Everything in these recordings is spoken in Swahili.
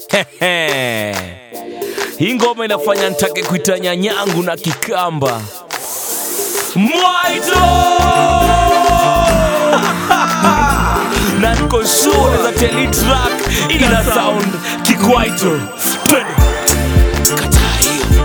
hii ngoma inafanya nitake kuita nyanyangu na kikamba mwaito na niko sure za teli track ina sound kikwaito Twende. Kataa hiyo.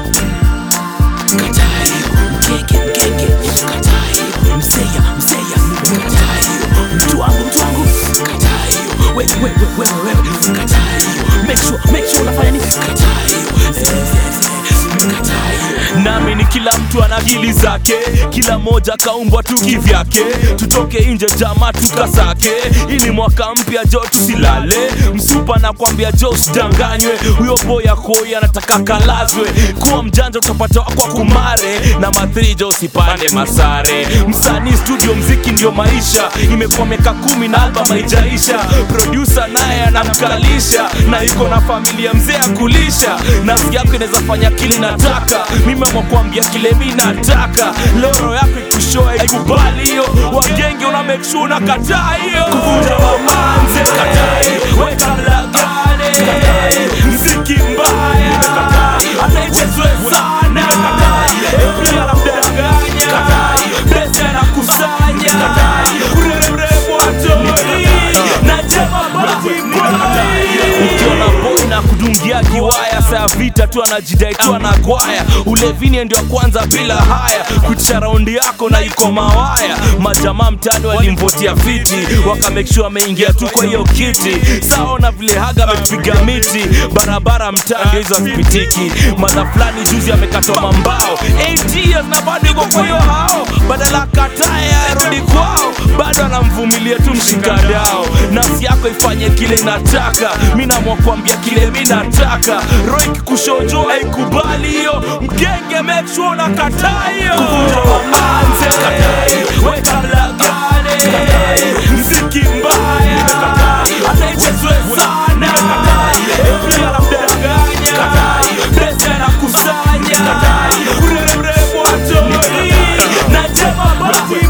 Kataa hiyo. Mgenge, mgenge. Kataa hiyo. Mseya, mseya. Kataa hiyo. Mtu wangu, mtu wangu. Kataa hiyo. Wewe, wewe, wewe, wewe. Kataa hiyo. Make sure, make sure unafanya nini? Kataa hiyo. Eh, eh, eh. Kataa hiyo. nami ni kila mtu ana akili zake kila moja kaumbwa tu kivyake tutoke nje jama tukasake ili mwaka mpya jo tusilale msupa nakwambia jo usidanganywe huyo boya koi anataka kalazwe kuwa mjanja utapata kwa kumare na mathrijo usipande masare msanii studio mziki ndio maisha imekuwa miaka kumi na album haijaisha produsa naye anamkalisha na yuko na familia mzee ya kulisha nafsi yako inaweza fanya kili nataka mimi amwakwambia kile mi nataka loro yako ikushoa ikubali hiyo wagenge una make sure unakataa hiyo kuvunja wamanze kataa hiyo weka mlagane mziki mbaya anaichezwe sana Every anamdanganya pesa anakusanya uremrembo atoi na jema ukiona boy na kudungia kiwaya saa vita tu anajidai tu anagwaya ulevini ndio kwanza bila haya kutisha raundi yako na iko mawaya majamaa mtani walimvotia fiti wakamekshua ameingia tu kwa hiyo kiti saona vile haga amepiga miti barabara mtaa ndio hizo hazipitiki madha fulani juzi amekatwa mambao 8 years na bado iko kwa hiyo hao badala kataya arudi kwao bado anamvumilia tu mshikadao nafsi yako ifanye kile inataka mi namwakwambia kile mi nataka roik kushojo aikubali hiyo mgenge make sure unakataa hiyo kuvunja wamanze weka mlagane mziki mbaya anaichezwe sana Every anamdanganya pesa anakusanya uremrembo atoi na jema basi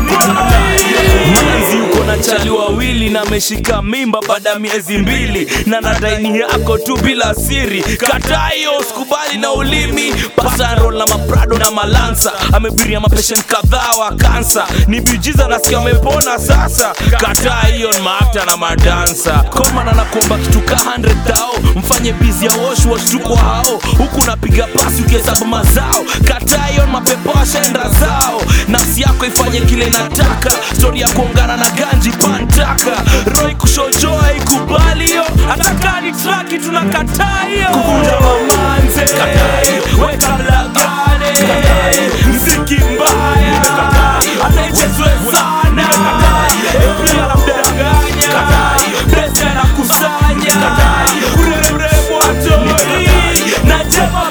manzi uko na chali wawili na ameshika mimba baada ya miezi mbili na nadaini yako tu bila siri kataa hiyo sikubali na ulimi pasarol na maprado na malansa amebiria mapeshen kadhaa wa kansa ni bijiza nasikia amepona sasa kataa hiyo ni maakta na madansa koma na nakuomba kitu ka 100 thao mfanye bizi ya wash wash tuko hao huku unapiga pasi ukihesabu mazao kataa hiyo ni mapepo ashaenda zao nafsi yako ifanye kile inataka stori ya kuongana na ganji pantaka roi kushojoa ikubali hiyo hata ni traki tunakataa hiyo kuvunja wamanze weka mlagane mziki mbaya anaichezwe sana Every anamdanganya pesa anakusanya uremrembo atoi na jema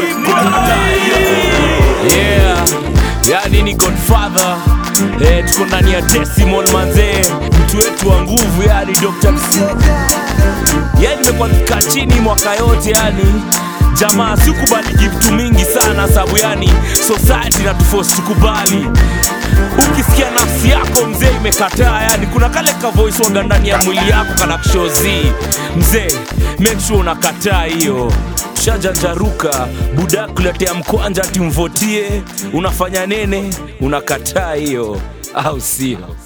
basi yeah yani ni godfather eh, tuko ndani ya decimal manzee mtu wetu wa nguvu yani dr yani nimekuwa kikaa chini mwaka yote yani jamaa sikubali gift mingi sana sababu yani society na tufosi tukubali ukisikia nafsi yako mzee imekataa yani kuna kale ka voice waga ndani ya mwili yako kana kushozi mzee make sure unakataa hiyo shajanjaruka buda kuletea mkwanja timvotie unafanya nene unakataa hiyo au sio